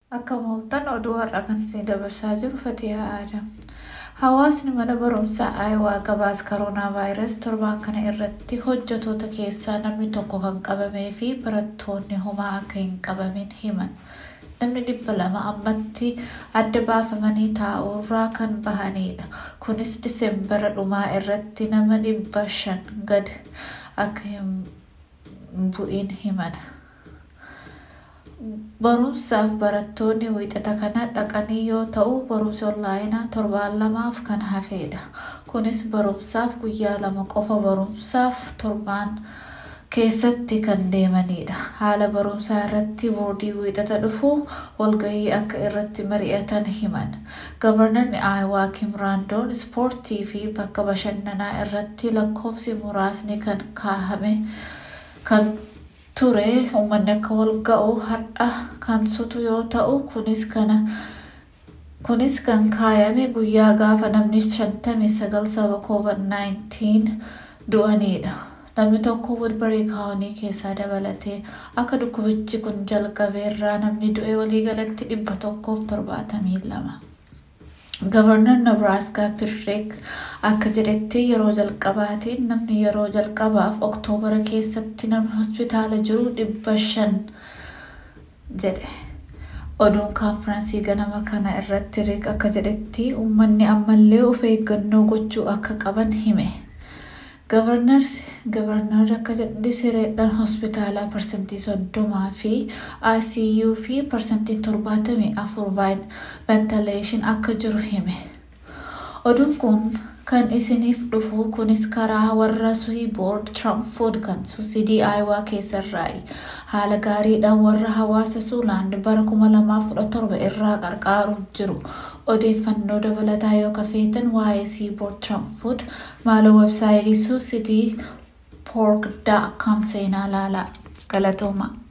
Akka mooltan oduu har'a kan isin dabarsaa jiru Fatiyaa Aadam. Hawaasni mana barumsaa Aayawaa gabaas koroonaa vaayirasii torbaan kana irratti hojjetoota keessaa namni tokko kan qabamee fi barattoonni homaa akka hin qabamin himan. Namni dhibba lama ammatti adda baafamanii taa'uurraa kan bahanidha. Kunis Diseembara dhumaa irratti nama dhibba shan gad akka hin bu'in himan. Barumsaaf barattoonni wiixata kana dhaqanii yoo ta'u barumsi onlaayinaa torbaan lamaaf kan hafedha. Kunis barumsaaf guyyaa lama qofa barumsaaf torbaan keessatti kan deemanidha. Haala barumsaa irratti boordii wiixata dhufu walgahii akka irratti mari'atan himan. Gavarnarni Aayawaa Kim Raandoon ispoortii fi bakka bashannanaa irratti lakkoofsi muraasni kan kaahame kan ture uummanni akka wal ga'u har'a kan sutu yoo ta'u kunis kana kunis kan kaayame guyyaa gaafa namni shantamii sagal saba covid-19 du'anidha. Namni tokko Woodbury kaawunii keessaa dabalatee akka dhukkubichi kun jalqabeerraa namni du'e waliigalatti dhibba tokkoof torbaatamii lama. Gavarnar Nebraaskaa Pirreek akka jedhetti yeroo jalqabaatiin namni yeroo jalqabaaf oktoobara keessatti namni hospitaala jiru dhibba shan jedhe. Oduun kaanfiraansii ganama kana irratti Riik akka jedhetti uummanni ammallee of eeggannoo gochuu akka qaban hime. Gavarnarri akka jedhetti sireedhaan hospitaalaa parsantii soddomaa fi ICU fi parsantii torbaatamii afur ventileeshin akka jiru hime. Oduun kun kan isiniif dhufu kunis karaa warra Suiboord Tiraamfood kan suusidii Aayawaa keessarraayi. Haala gaariidhaan warra hawaasa Suulaand bara 2017 irraa qarqaaruuf jiru. Odeeffannoo dabalataa yoo kafeetan waa'ee Siiboord Tiraamfood maaloo websaayitii suusidii poork.com seenaa laalaa. Galatooma.